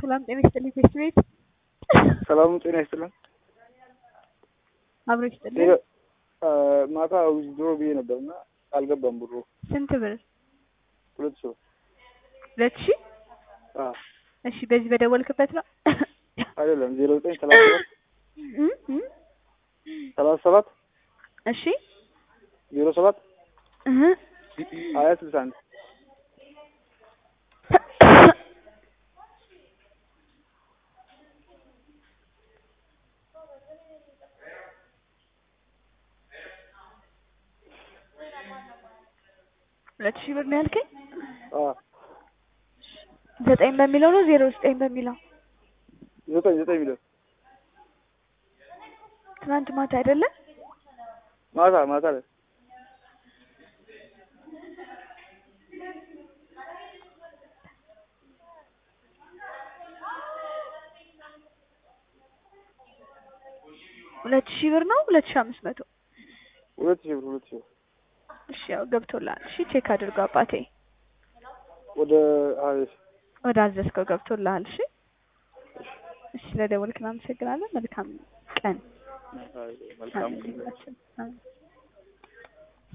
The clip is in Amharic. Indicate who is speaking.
Speaker 1: ሰላም ጤና ይስጥልኝ። ፌስት ቤት
Speaker 2: ሰላም ጤና ይስጥልን።
Speaker 1: አብሮ ይስጥልኝ።
Speaker 2: ሌላ ማታ ዊዝድሮ ብዬ ነበር እና አልገባም ብሩ
Speaker 1: ስንት ብር?
Speaker 2: ሁለት ሰው
Speaker 1: ሁለት ሺህ እሺ፣ በዚህ በደወልክበት ነው
Speaker 2: አይደለም ዜሮ ዘጠኝ ሰላሳ ሰባት
Speaker 1: እ እ
Speaker 2: ሰላሳ ሰባት
Speaker 1: እሺ
Speaker 2: ዜሮ ሰባት
Speaker 1: እህ
Speaker 2: ሀያ ስልሳ አንድ
Speaker 1: ሁለት ሺህ ብር ነው ያልከኝ?
Speaker 2: አዎ
Speaker 1: ዘጠኝ በሚለው ነው ዜሮ ዘጠኝ በሚለው
Speaker 2: ዘጠኝ ዘጠኝ ሚሊዮን
Speaker 1: ትናንት ማታ አይደለ?
Speaker 2: ማታ ማታ ላይ
Speaker 1: ሁለት ሺህ ብር ነው ሁለት ሺህ አምስት መቶ
Speaker 2: ሁለት ሺህ ብር ሁለት ሺህ ብር
Speaker 1: እሺ፣ ያው ገብቶልሃል። እሺ ቼክ አድርገው አባቴ፣
Speaker 2: ወደ አይ
Speaker 1: ወደ አዘዝከው ገብቶልሃል። እሺ እሺ፣ ስለደወልክ እናመሰግናለን። መልካም ቀን።
Speaker 2: አይ መልካም
Speaker 1: አሜን።